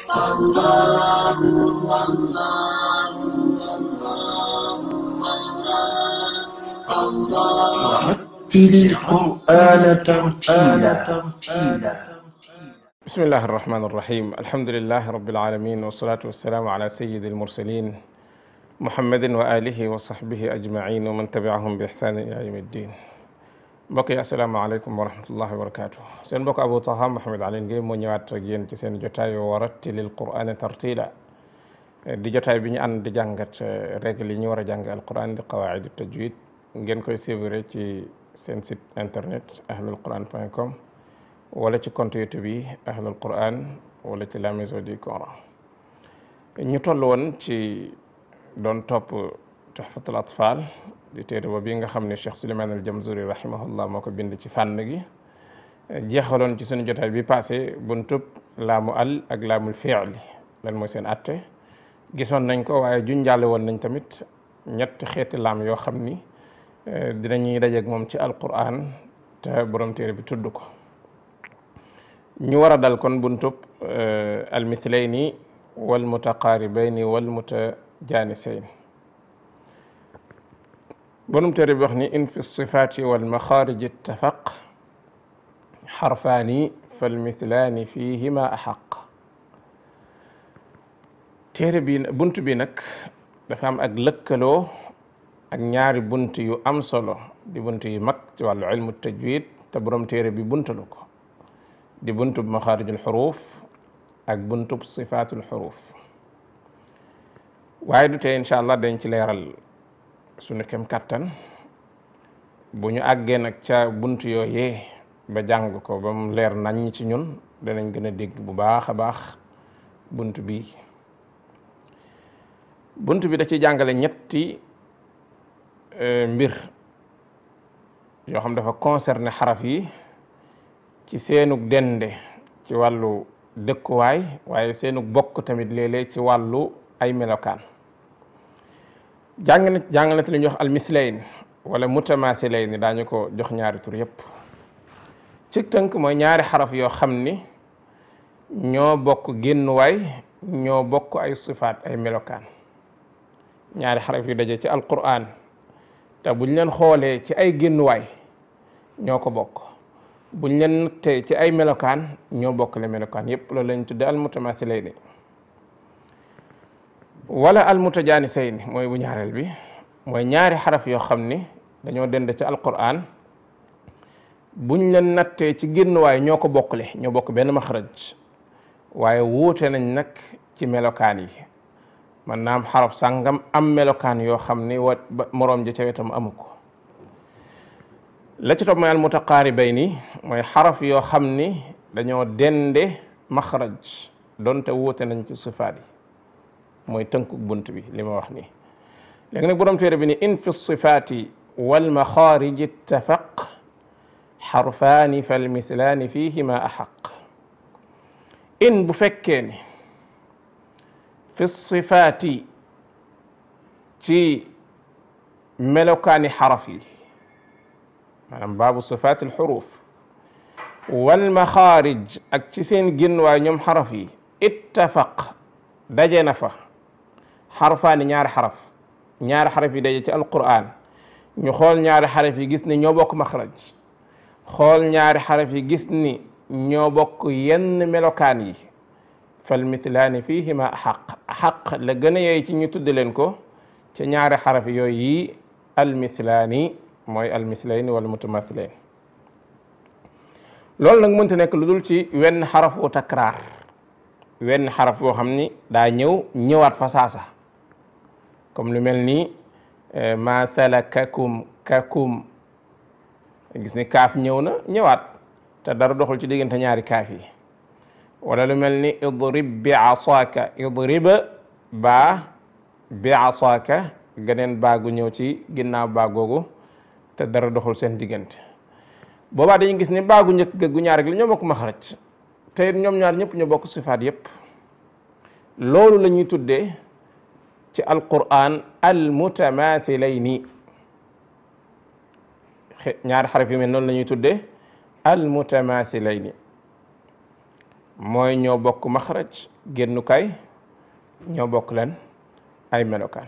ورتل القرآن ترتيلا بسم الله الرحمن الرحيم الحمد لله رب العالمين والصلاة والسلام على سيد المرسلين محمد وآله وصحبه أجمعين ومن تبعهم بإحسان إلى يوم الدين mbokk yi asalaamaaleykum wa rahmatullahi wa barakaatu seen mbokk Abou Taha Mouhamed Alioune Guèye moo ñëwaat ak yéen ci seen jotaay wa rattilil qur'ana tartila di jotaay bi ñu ànd di jàngat règle yi ñu war a jàng alquran di qawaid tajwid ngeen koy suivre ci seen site internet ahlul quran point com wala ci compte youtube yi ahlul quran wala ci la maison du coran ñu toll woon ci doon topp tuhfatul atfal di téere ba bi nga xam ne Cheikh Souleymane al Jamzuri rahimahullah moo ko bind ci fànn gi jeexaloon ci suñu jotaay bi passé buntub laamu al ak laamul fi'li lan mooy seen atte gisoon nañ ko waaye junjaale woon nañ tamit ñetti xeeti laam yoo xam ni dinañuy dajeeg moom ci alquran te borom téere bi tudd ko ñu war a dal kon buntub almithlayni wal mutaqaaribayni wal mutajaanisayn borom téere bi wax ni in fi sifaati wal maxaariji ittafaq xarfaani falmithlaani fihima axaq téere bi bunt bi nag dafa am ak lëkkaloo ak ñaari bunt yu am solo di bunt yu mag ci wàllu ilmu tajwid te borom téere bi buntalu ko di buntub maxaarijul xuruuf ak buntub sifaatul xuruuf waaye du tee incha allah dañ ci leeral suñu kem kattan bu ñu àggee nag ca bunt yooyee ba jàng ko ba mu leer nañ ci ñun danañ gën a dégg bu baax a baax bunt bi bunt bi da ci jàngale ñetti mbir yoo xam dafa concerné xaraf yi ci seenug dende ci wàllu dëkkuwaay waaye seenug bokk tamit léeg-léeg ci wàllu ay melokaan jàng na jàng na te li ñuy wax almithlayn wala mutamathilayn daañu ko jox ñaari tur yépp ci tënk mooy ñaari xaraf yoo xam ni ñoo bokk génnuwaay ñoo bokk ay sifaat ay melokaan ñaari xaraf yu daje ci alquran te buñ leen xoolee ci ay génnuwaay ñoo ko bokk buñ leen nattee ci ay melokaan ñoo bokk le melokaan yépp loolu lañ tudde almutamathilayn wala almutajaanisayni mooy bu ñaareel bi mooy ñaari xaraf yoo xam ni dañoo dend ci alquran buñ leen nattee ci génnuwaay ñoo ko bokkle ñoo bokk benn maxraj waaye wuute nañ nag ci melokaan yi man naam xaraf sàngam am melokaan yoo xam ni wa moroom ji ca wetam amu ko la ci topp mooy almutaqaaribayni mooy xaraf yoo xam ni dañoo dende maxraj donte wuute nañ ci sifaat yi mooy tënkuk bunt bi li ma wax nii léegi nag borom téere bi ni in fi sifaati wal maxaariji ittafaq xarfaani fal mithlaani fihima axaq in bu fekkee ni fi sifaati ci melokaani xaraf yi maanaam baabu sifaati alxuruf wal maxaarij ak ci seen génnuwaay ñoom xaraf yi ittafaq daje na fa xarfaani ñaari xaraf ñaari xaraf yi daje ci alquran ñu xool ñaari xaraf yi gis ni ñoo bokk maxraj xool ñaari xaraf yi gis ni ñoo bokk yenn melokaan yi fal mithlaani fihima xaq xaq la gën a yey ci ñu tudd leen ko ca ñaari xaraf yooyu yi almithlaani mooy almithlayn wala mutamathilayn loolu nag mënta nekk lu dul ci wenn xaraf wu takraar wenn xaraf boo xam ni daa ñëw ñëwaat fa saasa comme lu mel ni ma salakakum kakum gis ni kaaf ñëw na ñëwaat te dara doxul ci diggante ñaari kaaf yi wala lu mel ni idrib bi asaaka idriba baa bi asaaka geneen baagu ñëw ci ginnaaw baagoogu te dara doxul seen diggante boobaa dañuy gis ni baagu njëkk ga gu ñaar rek la ñoo bokk maxraj te it ñoom ñaar ñëpp ñu bokk sifaat yépp loolu la ñuy tuddee ci alquran almutamathilayni ñaari xaraf yu mel noonu la ñuy tuddee almutamathilayni mooy ñoo bokk maxraj génnukaay ñoo bokk leen ay melokaan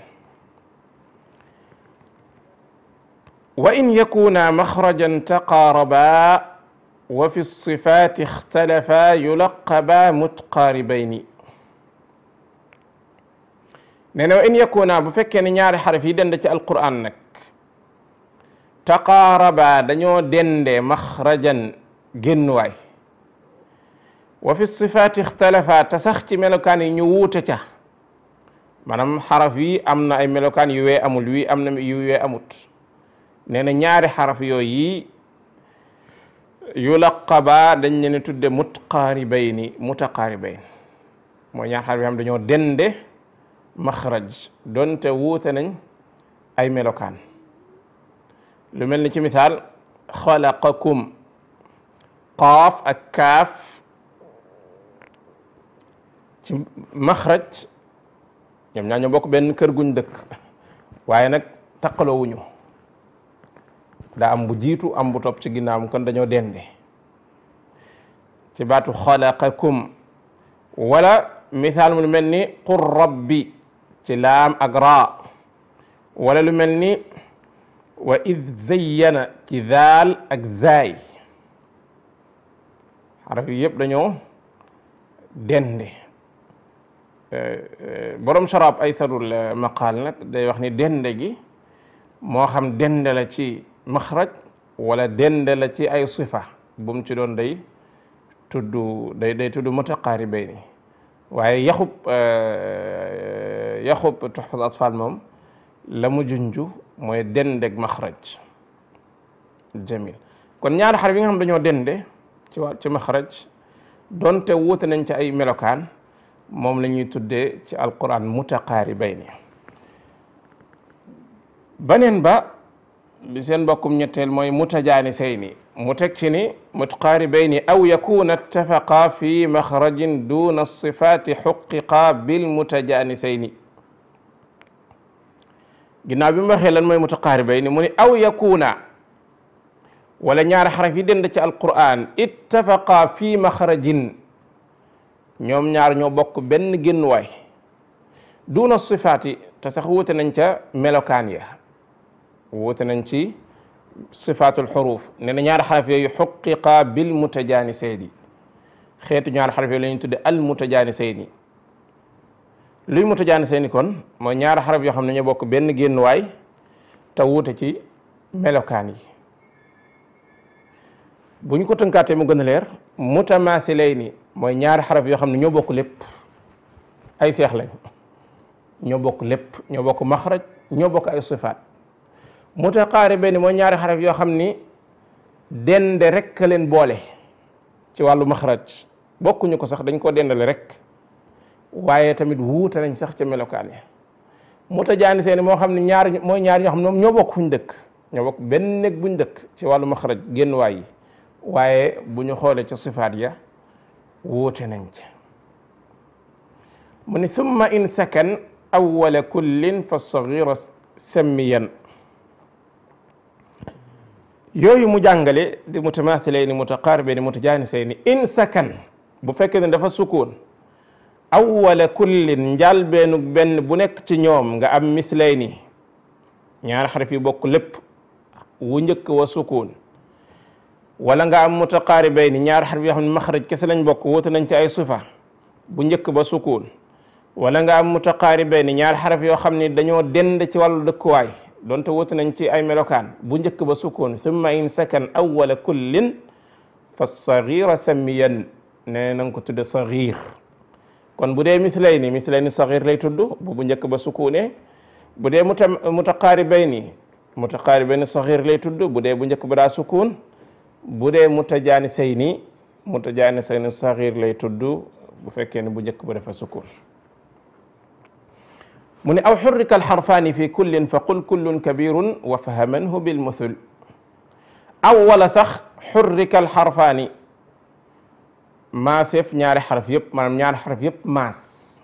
wa in yakuna maxrajan taqaaraba wa fi sifaati ixtalafa yulaqaba mutqaaribayni nee na wa in yakuna bu fekkee ne ñaari xaraf yi dend ci alquran nag taqaaraba dañoo dende maxrajan génnuwaay wa fi sifaati ixtalafa te sax ci melokaan yi ñu wuute ca maanaam xaraf yi am na ay melokaan yu wee amul wii am na yu wee amut nee na ñaari xaraf yooyu yulaqaba dañ leen tudde mutqaaribayni mutaqaaribayn mooy ñaari xaraf yoo xam dañoo dende maxraj donte wuute nañ ay melokaan lu mel ni ci misaal xalaqakum qaaf ak kaaf ci maxraj ñoom ñaa ñoo bokk benn kër guñ dëkk waaye nag taqaloo wuñu daa am bu jiitu am bu topp ci ginnaawam kon dañoo dende ci baatu xalaqakum wala misaal mu lu mel ni qul rabbi ci laam ak raa wala lu mel ni wa id zayyana ci daal ak zaay xaraf yi yëpp dañoo dende borom sharab ay sarul maqaal nag day wax ni dende gi moo xam dende la ci maxraj wala dende la ci ay sifa bu mu ci doon day tudd day day tudd mutaqaaribayni waaye yaxub yaxub tuxfat atfal moom la mu junju mooy dendeg maxraj jamil kon ñaari xaraf yi nga xam dañoo dende ci waa ci maxraj donte wuute nañ ci ay melokaan moom la ñuy tuddee ci alquran mutaqaaribayni baneen ba bi seen mbokkum ñetteel mooy mutajaanisayni mu teg ci ni mutaqaaribayni aw yakuna ittafaqa fi maxrajin duna sifaati xuqiqa bil mutajaanisayni ginnaaw bi mu waxee lan mooy mutaqaaribayni mu ni aw yakuna wala ñaari xaraf yi dend ci alquran ittafaqa fi maxrajin ñoom ñaar ñoo bokk benn génnuwaay duna sifaati te sax wuute nañ ca melokaan ya wuute nañ ci sifaatul xuruuf nee na ñaari xaraf yooyu xuqiqa bil mutajaanisayni xeetu ñaari xaraf yooyu la ñuy tudde al mutajaanisayni luy mutajaanisayni kon mooy ñaari xaraf yoo xam ne ñoo bokk benn génnuwaay te wuute ci melokaan yi bu ñu ko tënkaatee mu gën a leer mutamaathilayni mooy ñaari xaraf yoo xam ne ñoo bokk lépp ay seex lañ ñoo bokk lépp ñoo bokk maxraj ñoo bokk ay sifaat mutaqaaribayni mooy ñaari xaraf yoo xam ni dende rek ka leen boole ci wàllu maxraj bokkuñu ko sax dañ ko dendale rek waaye tamit wuute nañ sax ca melokaan yi mutajaanisayni moo xam ne ñaar mooy ñaar ñoo xam ne moom ñoo bokk fuñ dëkk ñoo bokk benn néeg buñ dëkk ci wàllu maxraj génn waay yi waaye bu ñu xoolee ca sifaat ya wuute nañ ca mu ni thumma in sakan awwala kullin fa sagira sammiyan yooyu mu jàngale di mutamaathilayni mutaqaaribayni mutajaanisayni in sakan bu fekkee ne dafa sukkoon awwala kullin njàlbeenu benn bu nekk ci ñoom nga am mithlayni ñaari xaraf yi bokk lépp wu njëkk wa sukkoon wala nga am mutaqaaribayni ñaari xaraf yoo xam ne maxraj kese lañ bokk wuute nañ ci ay sifa bu njëkk ba sukkoon wala nga am mutaqaaribayni ñaari xaraf yoo xam ne dañoo dend ci wàllu dëkkuwaay donte wuute nañ ci ay melokaan bu njëkk ba sukkoon thumma in sakan awwala kullin fa sagira sammiyan nee na nga ko tudde sagir kon bu dee mithlayni mithlayni sagir lay tudd bu bu njëkk ba sukkoonee bu dee muta mutaqaaribayni mutaqaaribayni sagir lay tudd bu dee bu njëkk ba daa sukkoon bu dee mutajaanisayni mutajaanisayni sagir lay tudd bu fekkee ne bu njëkk ba dafa sukkoon mu ne aw xurrika alxarfaani fi kullin fa qul kullun kabirun wa fahamanhu bilmuthul aw wala sax xurrika alxarfaani maaseef ñaari xaraf yëpp maanaam ñaari xaraf yëpp maas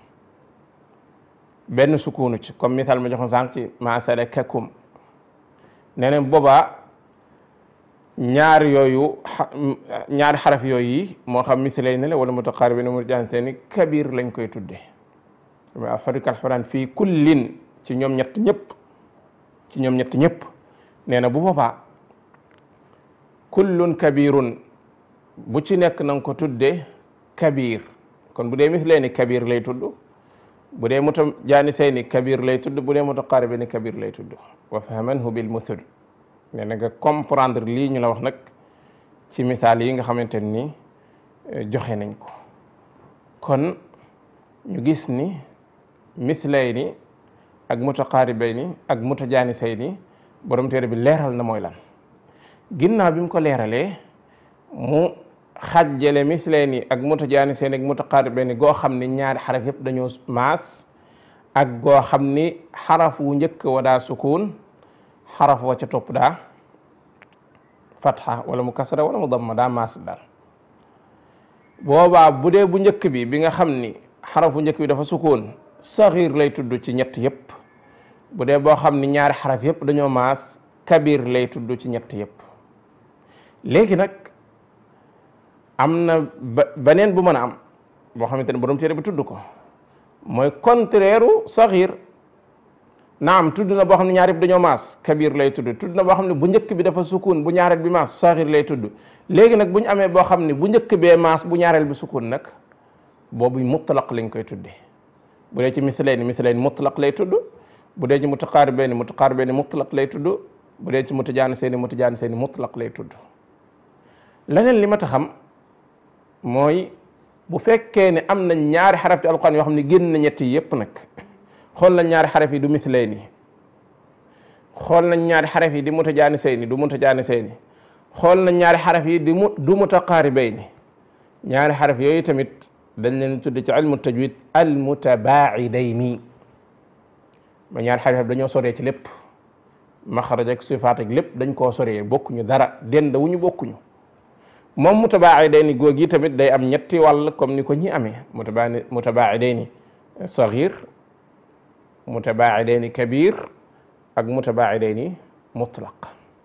benn sukunu ci comme misaal ma joxoon sànq ci maasalakakum nee na boobaa ñaari yooyu ñaari xaraf yooyu moo xam mislay ne la wala mutaqaaribi ne mu jaante ni kabir lañ koy tudde ma xorikal xuraan fii kullin ci ñoom ñett ñëpp ci ñoom ñett ñëpp nee na bu boobaa kullun kabirun bu ci nekk na nga ko tudde kabir kon bu dee mislay ni kabir lay tudd bu dee muta jaani say ni kabir lay tudd bu dee mutaqaaribi ni kabir lay tudd wa fahamanhu bil muthul nee na nga comprendre lii ñu la wax nag ci misaal yi nga xamante ni joxe nañ ko kon ñu gis ni mislay ni ak mutaqaaribay ni ak mutajaanisay ni borom téere bi leeral na mooy lan ginnaaw bi mu ko leeralee mu xajjale mislay ni ak mutajaanisay ni ak mutaqaaribay ni goo xam ni ñaari xaraf yëpp dañoo maas ak goo xam ni xaraf wu njëkk wa daa sukuun xaraf wa ca topp daa fatxa wala mu kasra wala mu damma daa maas daal boobaa bu dee bu njëkk bi bi nga xam ni xaraf bu njëkk bi dafa sukuun saxiir lay tudd ci ñett yëpp bu dee boo xam ni ñaari xaraf yëpp dañoo maas kabir lay tudd ci ñett yëpp léegi nag am na ba beneen bu mën a am boo xamante ne borom téere bi tudd ko mooy contraire u saxiir naam tudd na boo xam ne ñaar yëpp dañoo maas kabir lay tudd tudd na boo xam ne bu njëkk bi dafa sukun bu ñaareel bi maas saxir lay tudd léegi nag bu ñu amee boo xam ne bu njëkk bee maas bu ñaareel bi sukun nag boobu mutlaq lañ koy tudde bu dee ci mislayn mislayn mutlaq lay tudd bu dee ci mutaqaaribayn mutaqaaribayn mutlaq lay tudd bu dee ci mutajaanisayni mutajaanisayni mutlaq lay tudd leneen li ma ta xam mooy bu fekkee ne am na ñaari xaraf ci alquran yoo xam ne génn na ñett yi yëpp nag xool nañ ñaari xaraf yi du mislayni xool nañ ñaari xaraf yi di mutajaanisayni du mutajaanisayni xool nañ ñaari xaraf yi di mu du mutaqaaribayni ñaari xaraf yooyu tamit dañ leen tudd ci ilmu tajwid al mutabaaidayni ma ñaari xaraf dañoo soree ci lépp maxaraj ak sifaat ak lépp dañ koo soree bokkuñu dara dend wu ñu bokkuñu moom mutabaaidayni googi tamit day am ñetti wàll comme ni ko ñi amee mutabaa mutabaaidayni saghir mutabaaidayni kabir ak mutabaaidayni mutlaq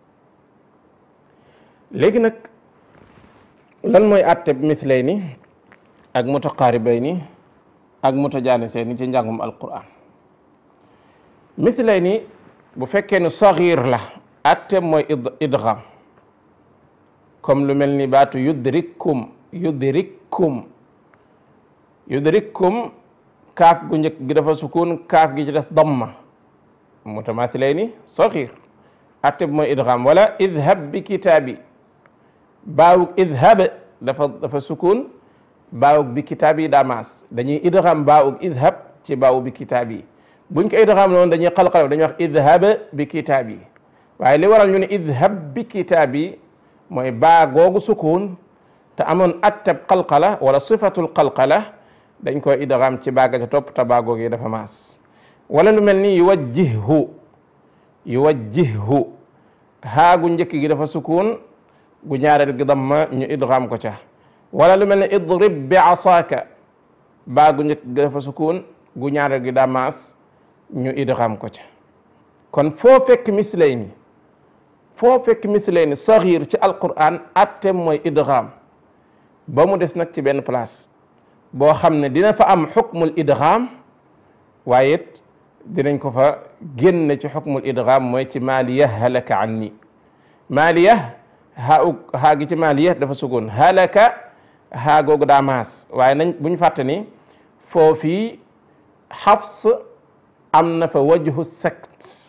léegi nag lan mooy àtte mislayni ak mutaqaaribayni ak mutajaanisayni ci njàngum alquran mislayni bu fekkee ne saghir la àtte mooy idgham comme lu mel ni baatu yudrikkum yudrikkum yudrikkum kaaf gu njëkk gi dafa sukun kaaf gi ci des damma mutamaathilayni saghir atte bi mooy idgham wala idhab bi kitaabi baawug idhab dafa dafa sukun baawug bi kitaabi daa maas dañuy idgham baawug idhab ci baawu bi kitaabi buñ ko idgham noonu dañuy qalqal dañuy wax idhab bi kitaabi waaye li waral ñu ne idhab bi kitaabi mooy baa googu sukun te amoon attab qalqala wala sifatul qalqala dañ koy idgham ci baaga ca topp te baa googu dafa maas wala lu mel ni yuwajjihhu yuwajjihhu haagu njëkk gi dafa sukun gu ñaareel gi damma ñu idgham ko ca wala lu mel ni idrib bi asaaka baagu njëkk gi dafa sukun gu ñaareel gi daa maas ñu idgham ko ca kon foo fekk mislayni foo fekk mislayni saxiir ci alquran attem mooy idgham ba mu des nag ci benn place boo xam ne dina fa am xukmul idgham waaye it dinañ ko fa génn ci xukmul idgham mooy ci maaliya halaka anni maaliya haa u haa gi ci maaliya dafa sugoon halaka haa googu daa maas waaye nañ bu ñu fàtte ni foofii xafs am na fa wajhu sakt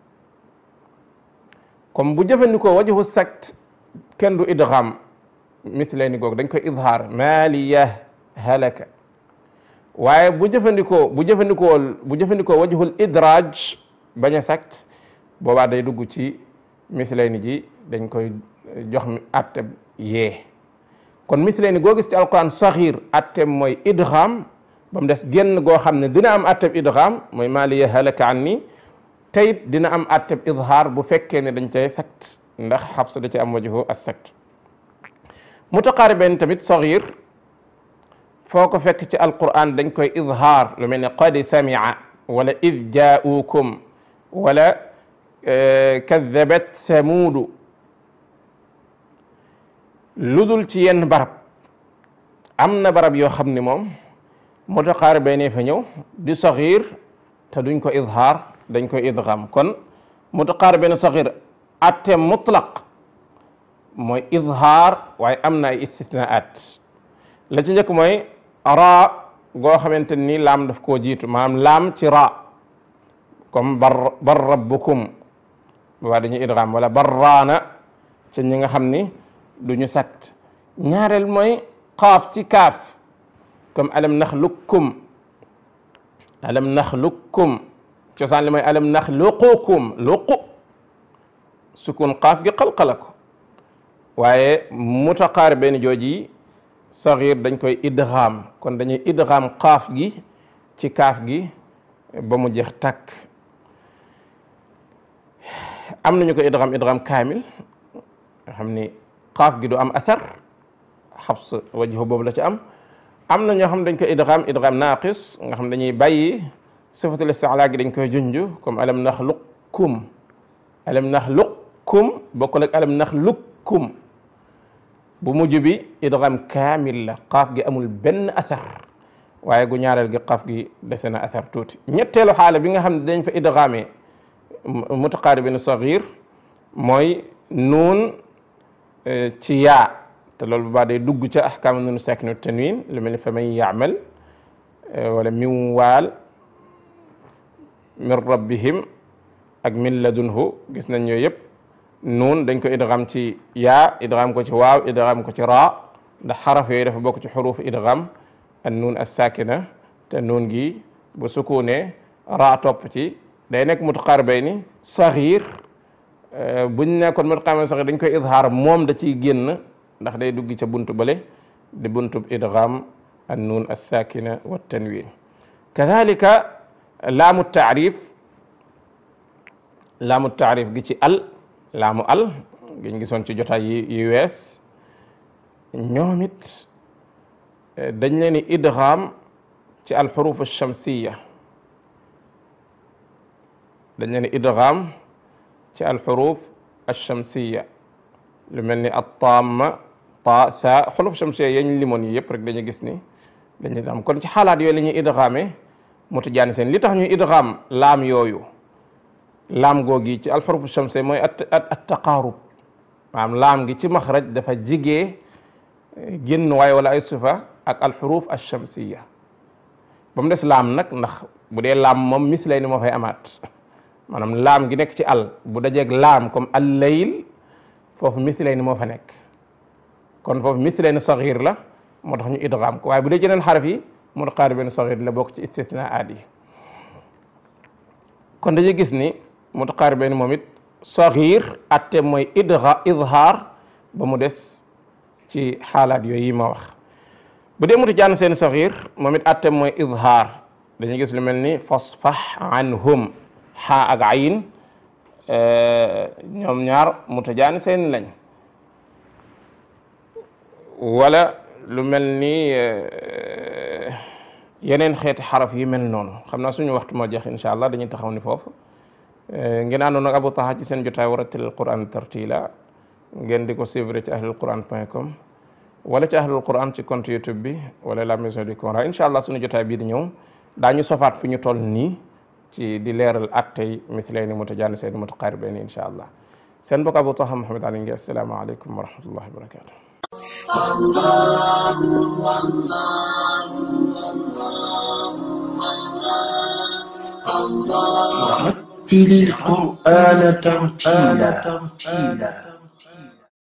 comme bu jëfandikoo wajhu sakt kenn du idgham mithlayni googu dañ koy idhaar maaliya halaka waaye bu jëfandikoo bu jëfandikoo bu jëfandikoo wajhul idraaj bañ a sakt boobaa day dugg ci mithlayni ji dañ koy jox mi atteb yee kon mithlayni goo gis ci alquran saxiir atteb mooy idgham ba mu des génn goo xam ne dina am atteb idgham mooy maaliya halaka anni teyit dina am atteb idhaar bu fekkee ne dañ cay sakt ndax xabsa da ci am wajhu as sakt mutaqaariben tamit saxiir foo ko fekk ci alquran dañ koy idhaar lu mel ne qad samia wala id jaaukum wala kadabat thamuudu lu dul ci yenn barab am na barab yoo xam ni moom mutaqaaribayni fa ñëw di saxiir te duñ ko idhaar dañ koy idgham kon mutaqaaribayni saxiir atte mutlaq mooy idhaar waaye am na ay istithnaat la ci njëkk mooy raa goo xamante ni laam daf koo jiitu maanaam laam ci raa comme bar bar rabbukum waa dañuy idgham wala barraana ci ñi nga xam ni du ñu sakt ñaareel mooy qaaf ci kaaf comme alam naxluqkum alam naxluqkum cosaan li mooy alam naxluqukum luqu sukun qaaf gi qalqala ko waaye mutaqaaribayni jooji saxiir dañ koy idgham kon dañuy idgham qaaf gi ci kaaf gi ba mu jeex takk am nañu ko idgham idgham kaamil nga xam ni qaaf gi du am athar xabs wajhu boobu la ci am am na ñoo xam dañ ko idgham idgham naaqis nga xam dañuy bàyyi sifatul isti'la gi dañ koy junj comme alam naxluqkum alam naxluqkum bokkul ak alam naxluqkum bu mujj bi idgham kaamil la qaaf gi amul benn athar waaye gu ñaareel gi qaaf gi dese na athar tuuti ñetteelu xaala bi nga xam ne dañ fa idghamee mutaqaaribin saxiir mooy nuun ci yaa te loolu bu baax day dugg ca ahkaam nuun saakinu tanwin lu mel ni fa man yaamal wala min waal min rabbihim ak min ladunhu gis nañ yooyu yëpp nuun dañ ko idgham ci yaa idgham ko ci waaw idgham ko ci raa ndax xaraf yooyu dafa bokk ci xuruuf idgham an nuun as saakina te nuun gi bu sukuune raa topp ci day nekk mutaqaaribayni saxiir buñ nekkoon mutaqaaribayni saxiir dañ koy idhaar moom da ciy génn ndax day dugg ca buntu bale di buntu idgham an nuun as saakina wa tanwin kadalika laamu taarif laamu taarif gi ci al laamu al giñ gisoon ci jotaay yi yi wees ñoom it dañ leen di idgham ci al xuruf alchamsiya dañ leen di idgham ci al xuruf alchamsiya lu mel ni at-tamma ta tha xuruf chamsiya yañ limoon yi yëpp rek dañuy gis ni dañuy am kon ci xaalaat yooyu la ñuy idghame mutajaani seen li tax ñuy idgham laam yooyu laam googi ci alxurufu shamsi mooy at at taqaarub maanaam laam gi ci maxraj dafa jigee génn waay wala ay sufa ak alxuruf alchamsiya ba mu des laam nag ndax bu dee laam moom mislay ni moo fay amaat maanaam laam gi nekk ci al bu dajeeg laam comme al layl foofu mislay ni moo fa nekk kon foofu mislay ni saxiir la moo tax ñu idgham ko waaye bu dee jeneen xaraf yi mutaqaaribiin saxiir la bokk ci istitnaat yi kon dañuy gis ni mutaqaaribiin moom it saxiir atte mooy idha idhaar ba mu des ci xaalaat yooyu yi ma wax bu dee mutajaan seen saxiir moom it atte mooy idhaar dañuy gis lu mel ni fasfah anhum xaa ak ayin ñoom ñaar mutajaan seen lañ wala lu mel ni yeneen xeeti xaraf yi mel noonu xam naa suñu waxtu moo jeex incha allah dañuy taxaw ni foofu ngeen àndoon ak Abou Taha ci seen jotaay warattilil Quran tartila ngeen di ko suivre ci ahlul quran point com wala ci ahlul quran ci compte YouTube bi wala la maison du Coran incha allah suñu jotaay bii di ñëw daañu sofaat fi ñu toll nii ci di leeral attey mithlayni mutajanisayni mutaqaribayni incha allah seen mbokk Abou Taha Mouhamed Ali Ngueye asalaamaaleykum wa rahmatullahi wa barakatuh ورتل القرآن ترتيلا